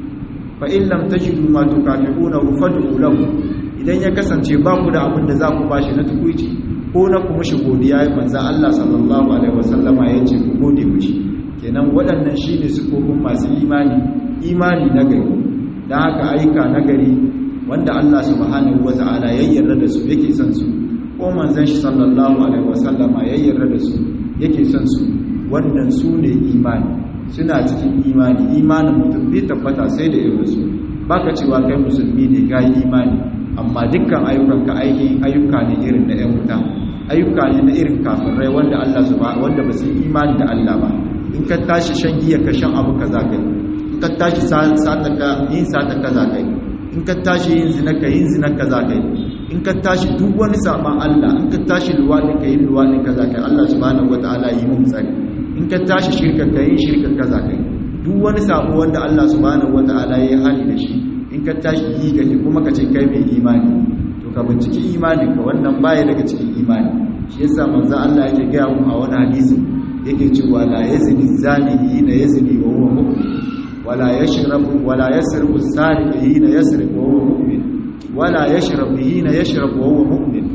fa in lam tajidu ma tukafi'una fad'u lahu idan ya kasance ba ku da abin da za ku bashi na tukuici ko na kuma shi godiya manzo Allah sallallahu alaihi wasallama ya ce ku gode mishi kenan waɗannan shine sifofin masu imani imani na gari dan haka aika na gari wanda Allah subhanahu wata'ala ya yarda da su yake son su ko manzon shi sallallahu alaihi wasallama ya yarda da su yake son su wannan su ne imani suna cikin imani imanin mutum bai tabbata sai da irin su baka cewa kai musulmi ne ga imani amma dukkan ayyukanka aiki ayyuka ne irin na ƴan wuta ayyuka ne na irin kafirai wanda Allah subhanahu wanda ba su imani da Allah ba in ka tashi shan giya ka shan abu kaza kai in ka tashi sata ka yin sata kaza kai in ka tashi yin zina ka yin zina kaza kai in ka tashi duk wani saban Allah in ka tashi luwadi ka yi luwadi kaza kai Allah subhanahu wataala yi mun tsari in ka tashi shirka ka yi shirka kaza kai duk wani sabo wanda Allah subhanahu wataala ya hali da shi in ka tashi yi ka kuma ka ce kai mai imani to ka binciki imanin ka wannan baya daga cikin imani shi yasa manzo Allah yake ga mu a wani hadisi yake cewa la yazni zani hina yazni wa huwa mu'min wala yashrabu wala yasriqu sariq hina yasriq wa huwa mu'min wala yashrabu hina yashrabu wa huwa mu'min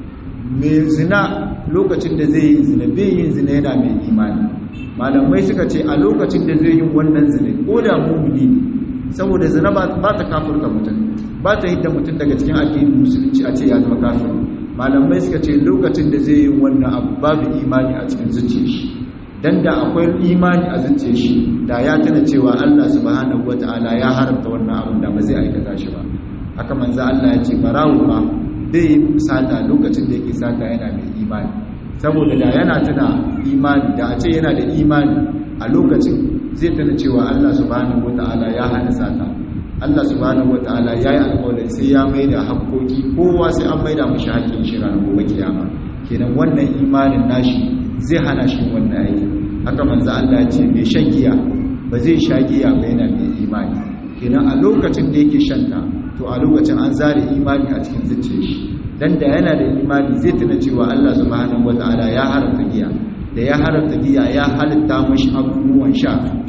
me zina lokacin da zai yi zina bai yin zina yana mai imani malamai suka ce a lokacin da zai yi wannan zina ko da mu'mini ne saboda zina ba ta kafirta mutum ba ta hidda mutum daga cikin addinin musulunci a ce ya zama kafir malamai suka ce lokacin da zai yi wannan abu babu imani a cikin zuciyar shi dan da akwai imani a zuciyar shi da ya tana cewa Allah subhanahu wataala ya haramta wannan abun da ba zai aikata shi ba haka manzo Allah ya ce barawo ma zai yi sata lokacin da yake sata yana mai imani saboda da yana tana imani da a ce yana da imani a lokacin zai tana cewa Allah subhanahu wata'ala ya hana sata Allah subhanahu wata'ala ya yi alƙawarin sai ya mai da haƙoƙi kowa sai an mai da mashi haƙƙin shi ranar gobe kiyama kenan wannan imanin nashi zai hana shi wannan aiki haka manzo Allah ya ce mai shan giya ba zai sha giya ba yana mai imani kenan a lokacin da yake shanta to a lokacin an zare imani a cikin zuciyar shi dan da yana da imani zai tuna cewa Allah subhanahu wata'ala ya haramta giya da ya haramta giya ya halitta mashi abubuwan sha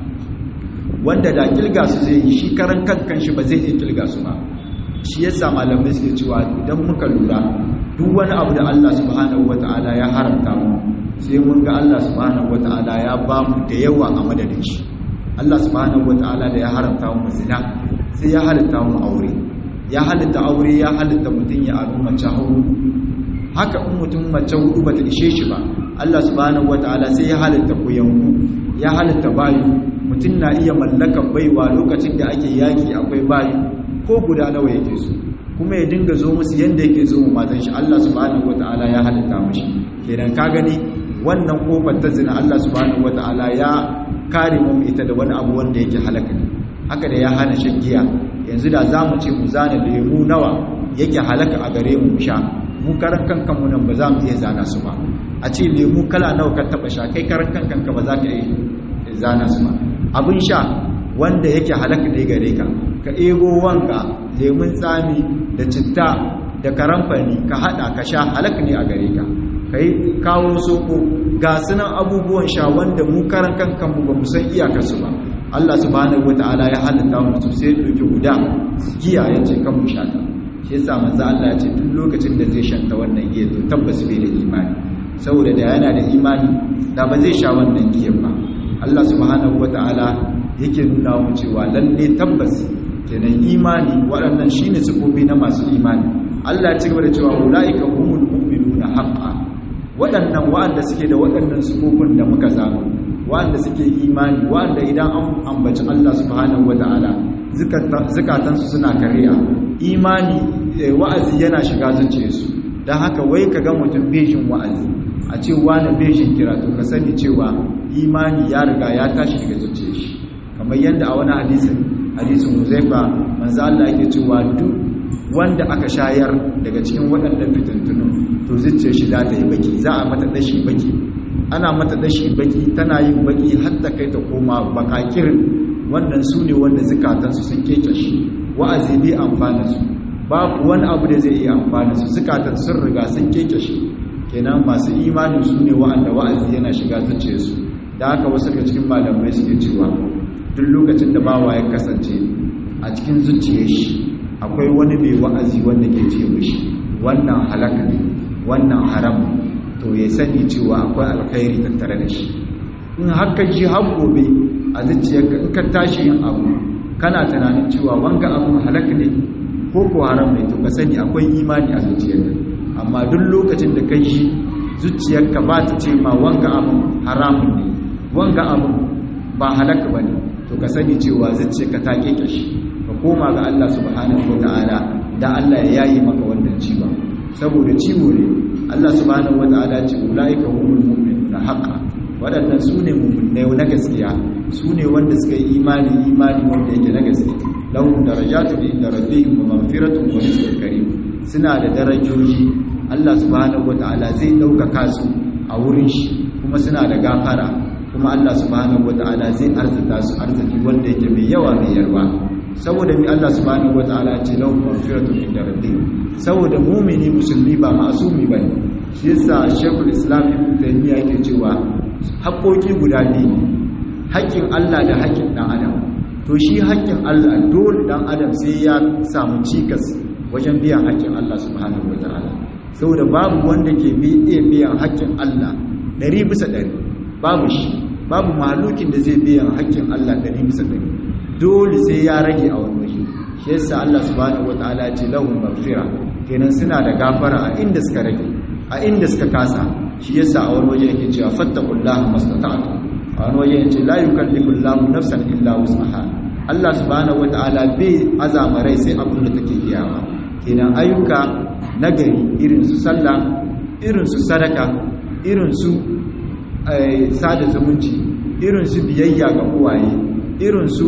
wanda da kilga su zai yi shi karan kankan shi ba zai iya kilga su ba shi yasa malamai suke cewa idan muka lura duk wani abu da Allah subhanahu wata'ala ya haramta mu sai mun ga Allah subhanahu wata'ala ya ba mu da yawa a madadin shi Allah subhanahu wata'ala da ya haramta mu zina sai ya halitta mu aure ya halitta aure ya halitta mutum ya abu mace hudu haka in mutum mace hudu bata ishe shi ba Allah subhanahu wataala sai ya halitta kuyanku ya halitta bayu mutum na iya mallakar baiwa lokacin da ake yaki akwai bayu ko guda nawa yake so kuma ya dinga zo musu yanda yake zo mu matan shi Allah subhanahu wataala ya halitta mishi kenan ka gani wannan kofar ta zina Allah subhanahu wataala ya kare mu ita da wani abu wanda yake halaka ne haka da ya hana shan giya yanzu da za mu ce mu zana lemu nawa yake halaka a gare mu sha mu karan kankan mu nan ba za mu iya zana su ba a ce lemu kala nawa ka taba sha kai karan kankan ka ba za ka iya zana su ba abin sha wanda yake halaka ne gare ka ka ego wanka lemun tsami da citta da karamfani ka hada ka sha halaka ne a gare ka kai kawo soko ga sunan abubuwan sha wanda mu karan kankan mu ba mu san iyakarsu ba Allah subhanahu wataala ya halitta mu sai ya dauki guda giya ya ce kan mu shata shi yasa manzo Allah ya ce duk lokacin da zai shanta wannan giya to tabbas bai da imani saboda da yana da imani da ba zai sha wannan giyan ba Allah subhanahu wataala yake nuna mu cewa lalle tabbas kenan imani waɗannan shine sifofi na masu imani Allah ya ci gaba da cewa ulaika humul mu'minuna haqqan waɗannan waɗanda suke da waɗannan sifofin da muka zama waɗanda suke imani waɗanda idan an ambaci Allah subhanahu wata'ala zukatansu suna kariya imani wa'azi yana shiga zuciyarsu don haka wai ka ga mutum bejin wa'azi a ce wani bejin kira to ka sani cewa imani ya riga ya tashi daga zuciya shi kamar yadda a wani hadisin hadisin huzaifa manzo Allah yake cewa duk wanda aka shayar daga cikin waɗannan fitintunun to zuciyar shi za ta yi baki za a mata dashi baki ana mata dashi baki tana yin baki har ta kai ta koma bakakirin wannan su ne wanda zukatansu sun keke shi wa'azi bai amfana su babu wani abu da zai iya amfana su zukatan sun riga sun keke shi kenan masu imanin su ne wa'anda wa'azi yana shiga zuciyarsu da haka wasu daga cikin malamai suke cewa duk lokacin da bawa ya kasance a cikin zuciyar shi akwai wani mai wa'azi wanda ke ce mishi wannan halaka ne wannan haram to ya sani cewa akwai alkhairi tattare da shi in haka ji har gobe a zuciyarka in ka tashi yin abu kana tunanin cewa wanga abun halaka ne ko ko haram ne to ka sani akwai imani a zuciyarka amma duk lokacin da kai shi zuciyarka ba ta ce ma wanga abun haramun ne wanga abun ba halaka bane to ka sani cewa zuciyarka ta keke shi ka koma ga Allah subhanahu wataala da Allah ya yayi maka wannan ciwon saboda ciwo ne Allah subhanahu wataala ce ulaika humul mu'minuna haqqan waɗannan su ne mummunai na gaskiya su ne wanda suka yi imani imani wanda yake na gaske lahum darajatun inda rabbihim wa maghfiratun wa rizqun karim suna da darajoji Allah subhanahu wataala zai ɗaukaka su a wurin shi kuma suna da gafara kuma Allah subhanahu wataala zai arzuta su arziki wanda yake mai yawa mai yarwa saboda mi Allah subhanahu wataala ce lahum maghfiratun inda rabbihim saboda mumini musulmi ba ma'asumi bane shi yasa Sheikhul Islam Ibn Taymiyyah yake cewa haƙoƙi guda biyu haƙƙin Allah da haƙƙin ɗan adam to shi haƙƙin Allah dole ɗan adam sai ya samu cikas wajen biyan haƙƙin Allah subhanahu wa ta'ala saboda babu wanda ke iya biyan haƙƙin Allah ɗari bisa ɗari babu shi babu mahalukin da zai biyan haƙƙin Allah ɗari bisa ɗari dole sai ya rage a wani waje shi yasa Allah subhanahu wa ta'ala ce lahum maghfira kenan suna da gafara a inda suka rage a inda suka kasa shi yasa a wani waje yake cewa fattaqullaha mastata'tu a wani waje yace la yukallifullahu nafsan illa wus'aha Allah subhanahu wata'ala bai azama rai sai abin da take iyawa kenan ayyuka nagari irin su sallah irin su sadaka irin su sada zumunci irin su biyayya ga uwaye irin su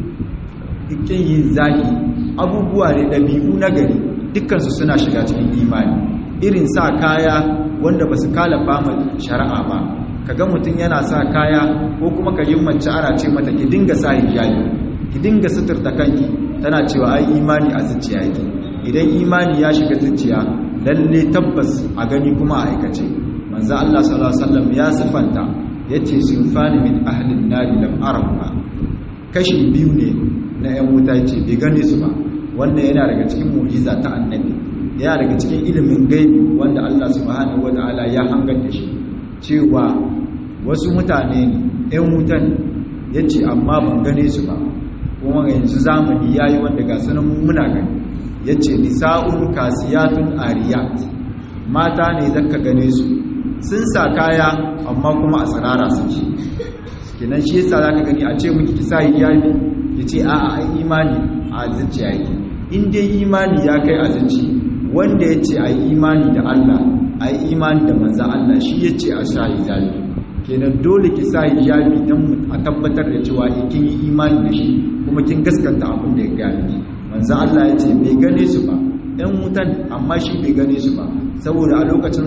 ikin yin zaki abubuwa ne dabi'u nagari dukkan su suna shiga cikin imani irin sa kaya wanda ba su kalafa ma shari'a ba kaga mutum yana sa kaya ko kuma ka yi mace ana ce mata ki dinga sa hijabi ki dinga suturta kanki tana cewa ai imani a zuciya yake idan imani ya shiga zuciya lalle tabbas a gani kuma a aikace manzo Allah sallallahu alaihi wasallam ya sifanta yace sinfani min ahli an-nar lam araha kashi biyu ne na 'yan wuta ce bai gane su ba wannan yana daga cikin mu'jiza ta annabi yana daga cikin ilimin gaibi wanda Allah subhanahu wata'ala ya hangar da shi cewa wasu mutane ne ɗan wutan ya ce amma ban gane su ba kuma yanzu zamani ya yi wanda ga sanan muna gani ya ce nisa'un kasiyatun ariyat mata ne zaka gane su sun sa kaya amma kuma a tsirara suke kenan shi yasa zaka gani a ce miki ki sa hijabi ki ce a'a ai imani a zuciya yake in dai imani ya kai a zuci wanda ya ce a yi imani da Allah a yi imani da manzan Allah shi ya ce a sa hijabi kenan dole ki sa hijabi don a tabbatar da cewa kin yi imani da shi kuma kin gaskanta abin da ya gani manzan Allah ya ce bai gane su ba ɗan wutan amma shi bai gane su ba saboda a lokacin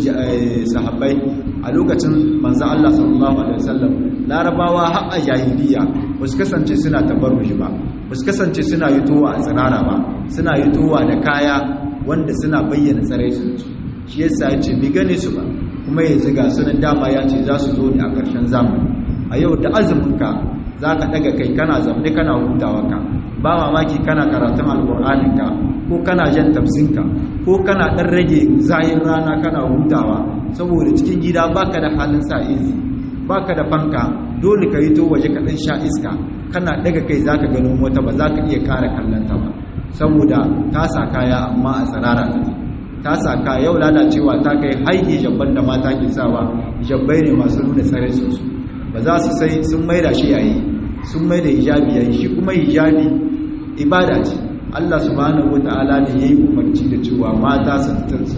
sahabbai a lokacin manzan Allah sallallahu alaihi wasallam larabawa har a jahiliya ba su kasance suna tabarrushi ba ba su kasance suna yitowa a tsirara ba suna yitowa da kaya wanda suna bayyana tsaraicinsu shi yasa ya ce bai gane su ba kuma yanzu ga sunan dama ya ce za su zo ne a ƙarshen zamani a yau da azuminka za ka ɗaga kai kana zamne kana hutawa ka ba mamaki kana karatun alƙur'aninka ko kana jan tafsinka ko kana ɗan rage zahin rana kana hutawa saboda cikin gida baka da halin sa izi baka da fanka dole ka yi to waje ka ɗan sha iska kana ɗaga kai za ka ganin wata ba za ka iya kare kallonta ba saboda ta sa kaya amma a tsirara take ta sa kaya yau lalacewa ta kai haike jabban da mata ke sawa jabbai ne masu nuna tsare su ba za su sai sun maida shi yayi sun maida hijabi yayi shi kuma hijabi ibada ce Allah subhanahu wata'ala ne yayi umarci da cewa mata su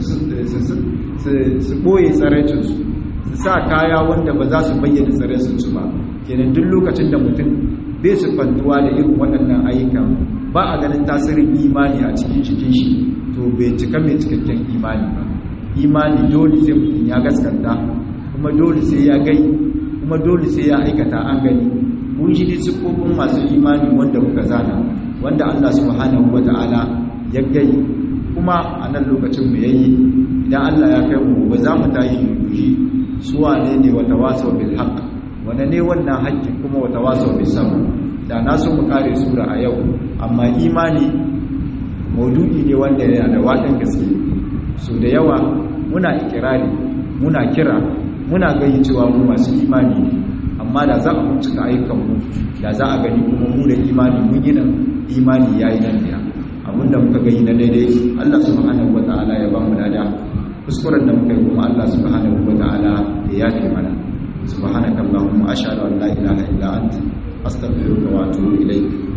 su boye tsaraicinsu su sa kaya wanda ba za su bayyana tsaraicinsu ba kenan duk lokacin da mutum bai siffantuwa da irin waɗannan ayyukan ba a ganin tasirin imani a cikin cikin shi to bai cika mai cikakken imani ba imani dole sai mutum ya gaskanta kuma dole sai ya gai kuma dole sai ya aikata an gani mun shi ne siffofin masu imani wanda muka zana wanda Allah subhanahu wata'ala ya gai kuma a nan lokacin mu yayi idan Allah ya kai mu ba za mu tashi mu yi suwa ne ne wata wasau bil haqq wane ne wannan haƙƙin kuma wata wasau bil sabr da na so mu kare sura a yau amma imani maudu'i ne wanda yana da wadan gaske so da yawa muna ikirari muna kira muna gani cewa mu masu imani ne amma da za a bincika ayyukanmu da za a gani kuma mu da imani mun yi nan imani yayi nan biya abinda muka gani na daidai Allah subhanahu wataala ya ba mu dada kuskuren da muka yi kuma Allah subhanahu wataala ya yafe mana subhanakallahumma ashhadu an la ilaha illa anta astaghfiruka wa atubu ilayk